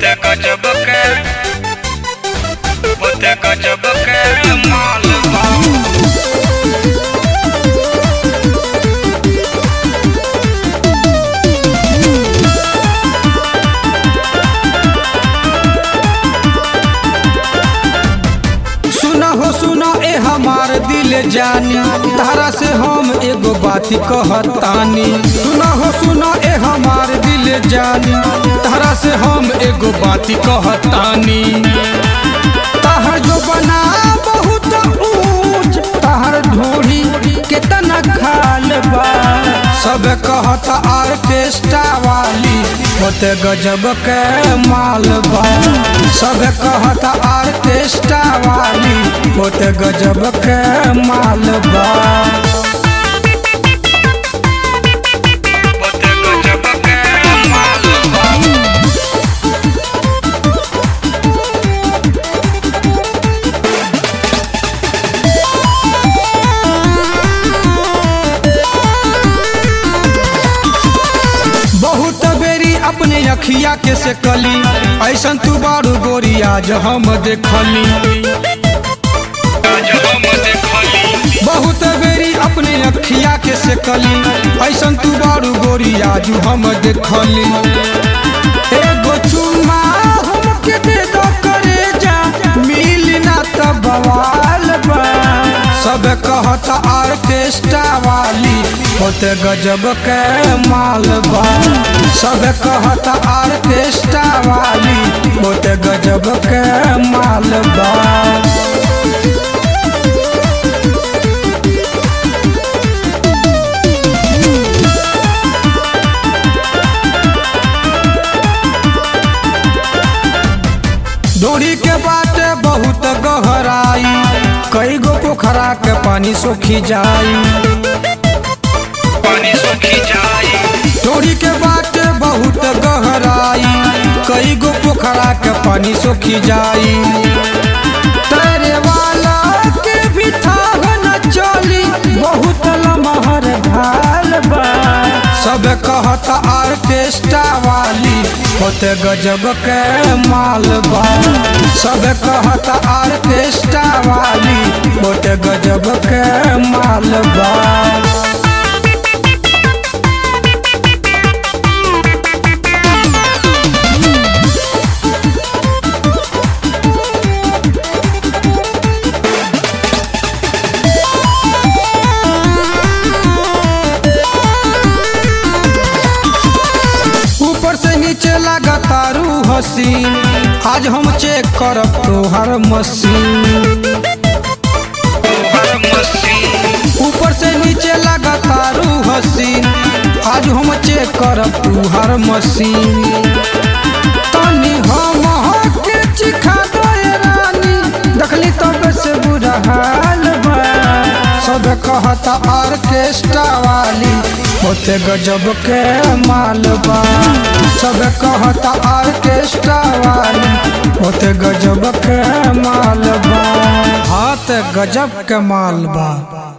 Bote gajab ke Bote gajab ke माल बा सुना हो सुना ए हमार दिल जानी तारा से हम एगो बात कहतानी सुना हो सुना ए हमार दिल जानी तारा से हम एगो बात कहतानी ताहर जो बना बहुत ऊंच ताहर ढोरी केतना खाल बा सब कहत आर्केस्ट्रा वाली होते गजब के माल बा सब कहत आर्केस्ट्रा वाली होते गजब के माल बा Bote gajab ke माल बा बहुत बेरी अपने अखिया के से कली ऐसन तू बारू गोरी आज हम देखली आज हम देखली बहुत बेरी अपने अखिया के से कली ऐसन तू बारू गोरी आज हम देखली एगो चुम्मा हमके दे दो करे जा मिली ना त बवाल बा सब कहत आर्केस्ट्रा वाली होते गजब के माल बा सब कहत आर्केस्ट्रा वाली होते गजब के माल बा डोरी के बाटे बहुत गहराई कई गो पोखरा के पानी सोखी जाई पानी सूखी जाई डोरी के बाटे बहुत गहराई कई गो पोखरा के पानी सोखी जाई तैरे वाला के भी थाह न चली बहुत लमहर ढाल बा सब कहत आर्केस्ट्रा वाली होते गजब के माल बा सब कहत आर्केस्ट्रा वाली होते गजब के माल बा ऊपर से नीचे लगातारू हसीन आज हम चेक करब तोहर मशीन हर मशीन ऊपर से नीचे लगातारू हसीन आज हम चेक करब तोहर मशीन तनी हम के चिखा दो ए रानी देखली तब से बुरा हाल बा सब कहत आर्केस्ट्रा वाली होते गजब के माल बा सब कहत आर्केस्ट्रा वाली होते गजब के माल बा हाथ गजब के माल बा